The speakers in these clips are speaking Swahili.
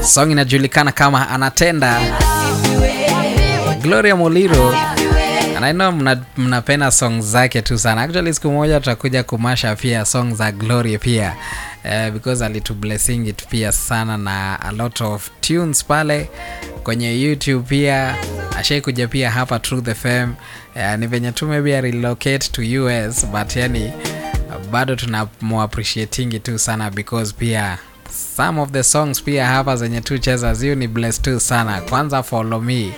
song inajulikana kama anatenda gloria moliro And I know mna, mnapenda song zake tu sana actually siku moja tutakuja kumasha pia song za gloria pia uh, because alitublessing it pia sana na a lot of tunes pale kwenye youtube pia ashai kuja pia hapa truth fm uh, ni venye tu maybe relocate to us but yani bado tunamuappreciatingi tu sana because pia some of the songs pia hapa zenye tu cheza ziu ni bless tu sana kwanza follow me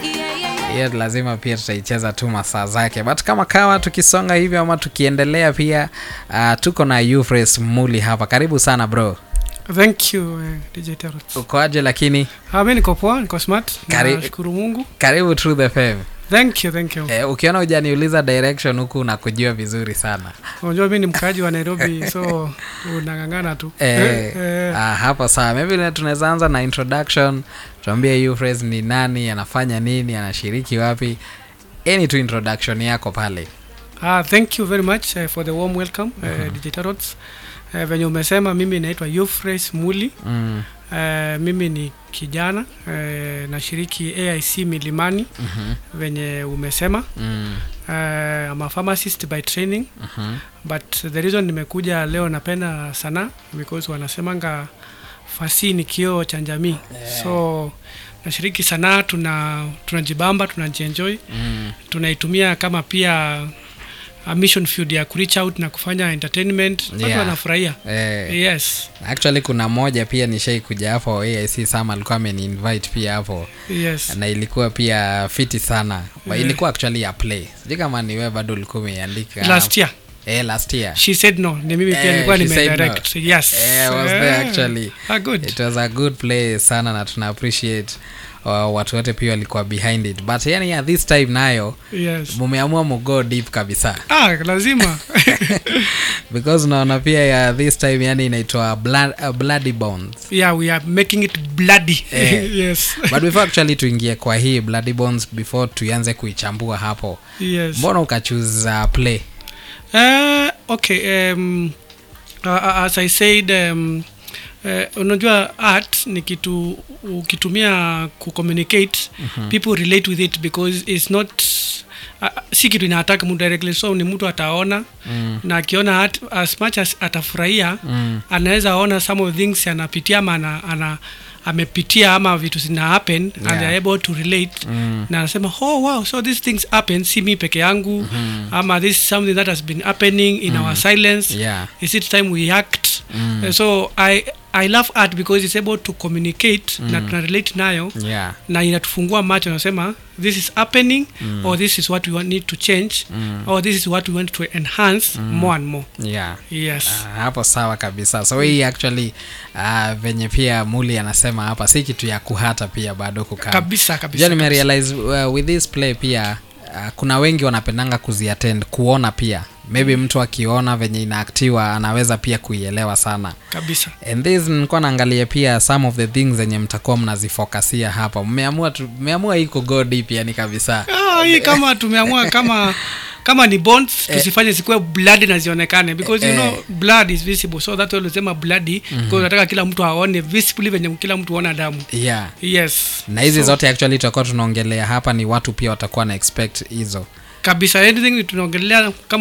hiyo lazima pia tutaicheza tu masaa zake but kama kawa tukisonga hivyo ama tukiendelea pia uh, tuko na Euphrates muli hapa karibu sana bro thank you uh, dj Terrot. ukoaje lakini Ah, mi niko poa niko smart Kari- nashukuru mungu karibu Truth FM thank you thank you eh, ukiona hujaniuliza direction huku nakujua vizuri sana unajua mi ni mkaaji wa nairobi so unang'ang'ana tu eh, eh, ah, hapo sawa maybe na- tunaweza anza na introduction tuambie Euphrates ni nani anafanya nini anashiriki wapi any tu introduction yako pale ah, thank you very much uh, for the warm welcome uh, dj Terrot. uh, venye umesema mimi naitwa Euphrates muli mm. uh, mimi ni kijana uh, nashiriki aic milimani mm-hmm. venye umesema mm. uh, I'm a pharmacist by training mm-hmm. but the reason nimekuja leo napenda sana because wanasemanga fasi ni kioo cha jamii Yeah. so nashiriki sanaa tuna tunajibamba tunajienjoy mm. tunaitumia kama pia a mission field ya kureach out na kufanya entertainment watu Yeah. wanafurahia eh. yes actually kuna moja pia nishai kuja hapo aic sama alikuwa ameniinvite pia hapo yes na ilikuwa pia fiti sana But Yeah. ilikuwa actually ya play sijui kama ni wewe bado ulikuwa umeiandika last year eh, last year she said no ni mimi pia Eh, nilikuwa she said nimedirect yes Eh, I was there Eh, actually. ah, good it was a good play sana na tuna appreciate uh, watu wote pia walikuwa behind it but yani yeah, this time nayo yes mumeamua mugo deep kabisa ah lazima because unaona pia ya this time yani inaitwa blood, uh, bloody bones yeah we are making it bloody Eh. yes but before actually tuingie kwa hii bloody bones before tuanze kuichambua hapo yes mbona ukachuza play Uh, okay um, uh, uh, as i said um, uh, unajua art ni kitu ukitumia kucommunicate Mhm. people relate with it because it's not uh, si kitu inaataka mtu directly so ni mtu ataona mm. na akiona art as much as atafurahia Mm. anaweza ona some of things anapitia ama ana, ana amepitia ama vitu zina happen yeah. and Yeah. they're able to relate Mm. na anasema oh wow so these things happen si mi peke yangu Mhm. ama this is something that has been happening in our silence yeah is it time we act Mm. Uh, so i i love art because it's able to communicate na Mm. tuna relate nayo yeah na inatufungua macho nasema this is happening Mm. or this is what we want, need to change Mm. or this is what we want to enhance more and more yeah yes Ah, hapo sawa kabisa so hii actually uh, venye pia muli anasema hapa si kitu ya kuhata pia bado kukaa kabisa kabisa ja nimerealize uh, with this play pia uh, kuna wengi wanapendanga kuziattend kuona pia maybe mtu akiona venye inaaktiwa anaweza pia kuielewa sana kabisa and this nilikuwa naangalia pia some of the things zenye mtakuwa mnazifokasia hapa mmeamua tu- mmeamua hii kugo deep yani kabisa ah, hii kama tumeamua kama kama ni bonds tusifanye zikuwe blood na zionekane because you Eh. know blood is visible so that ulisema bloody because nataka kila mtu aone visibly venye kila mtu aona damu yeah yes na hizi So, zote actually tutakuwa tunaongelea hapa ni watu pia watakuwa na expect hizo kabisa anything tunaongelea kama